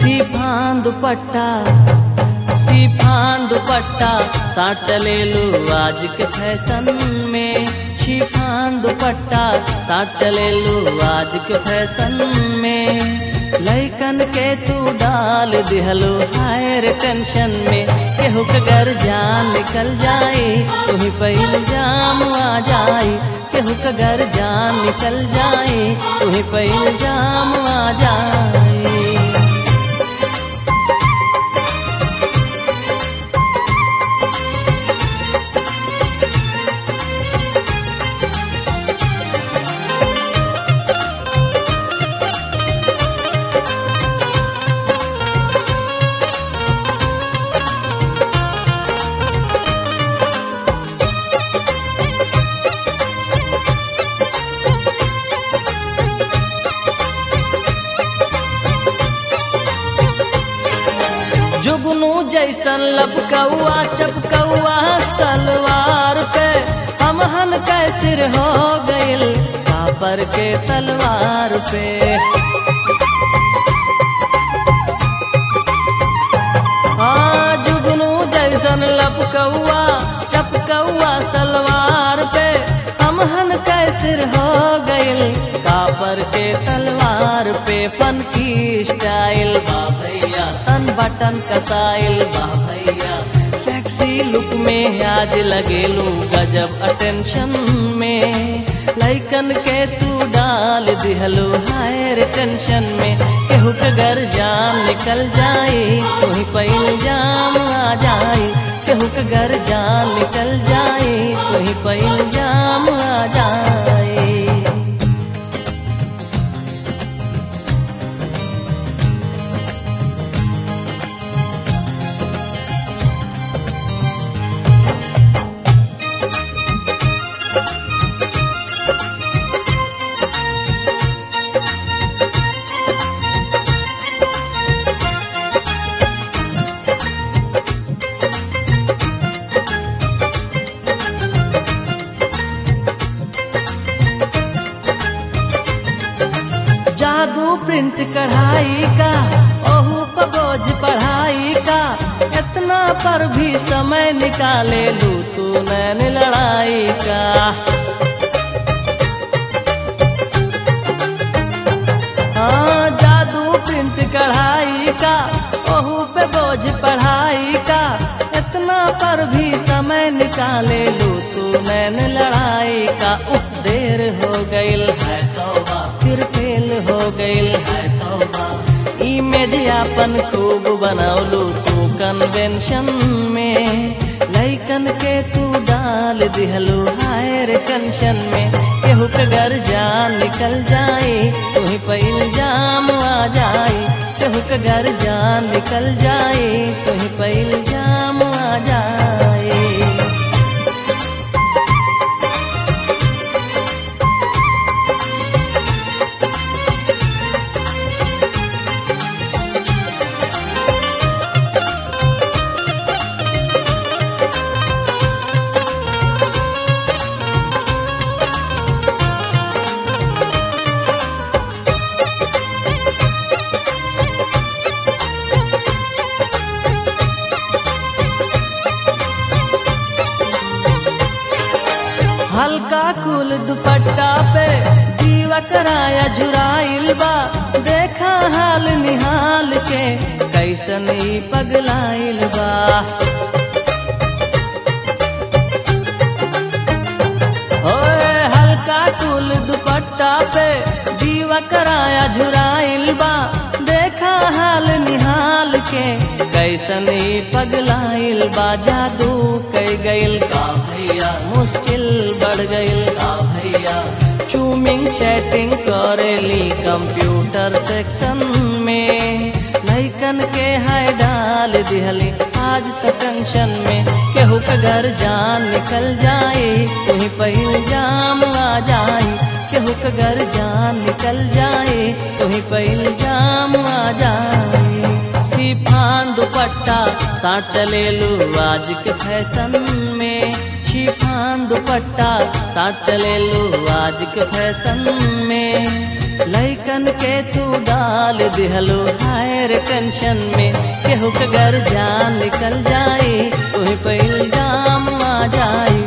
सिफान दुपट्टा सिफान दुपट्टा साठ चले लो आज के फैशन में शिफान दुपट्टा साठ चले लो आज के फैशन में लैकन के तू डाल दिहलो हायर टेंशन में केहू के घर जान निकल जाए तुही पहिल जाम आ जाए केहू के घर जान निकल जाए तुही पहिल जाम आ जाए जुगनू जैसन लपकौआ चपकौआ सलवार पे हमहन के सिर हो गइल कापर के तलवार पे हाँ जुगनू जैसन लपकौआ चपकौआ सलवार पे हमहन के सिर हो गइल कापर के तलवार पे पन की स्टाइल बा भैया तन बटन कसाइल बा भैया सेक्सी लुक में आज लगेलू गजब अटेंशन में लैकन के तू डाल दिहलो हायर टेंशन में केहू के घर जान निकल जाए तुही पहिल जाम आ जाए केहू के घर जान निकल जाए तुही पहिल जाम आ जाए जादू प्रिंट कढ़ाई का ओहू पर बोझ पढ़ाई का इतना पर भी समय निकाले लू तू नैन लड़ाई का हाँ जादू प्रिंट कढ़ाई का ओहू पे बोझ पढ़ाई का इतना पर भी समय निकाले लू तू नैन लड़ाई का उफ देर हो गइल है तौबा फिर फेल हो गइल है तौबा इमेज अपन खूब बनौलू तू कन्वेंशन में लैकन के तू डाल दिहलू हायर टेंशन में केहू के घर जान निकल जाए तुही पहिल जाम आ जाए केहू के घर जान निकल जाए तुही पहिल जाम आ जाए हल्का कुल दुपट्टा पे दीवा कराया झुराइल बा देखा हाल निहाल के कैसन ई पगलाइल बा ओए हल्का कुल दुपट्टा पे दीवा कराया झुराइल बा देखा हाल निहाल के कैसन ई पगलाइल बा जादू कई गइल का भैया मुश्किल बढ़ गइल का भैया चूमिंग चैटिंग करेली कंप्यूटर सेक्शन में लैकन के हाय डाल दिहली आज तो टेंशन में केहू के घर जान निकल जाए तुही पहिल जाम आ जाए केहू के घर जान निकल जाए तुही पहिल जाम आ जाए शिफान दुपट्टा साठ चले लू आज के फैशन में शिफान दुपट्टा साठ चले लू आज के फैशन में लैकन के तू डाल दिहलो हायर टेंशन में केहू के घर जान निकल जाई तुही पे इल्जाम आ जाई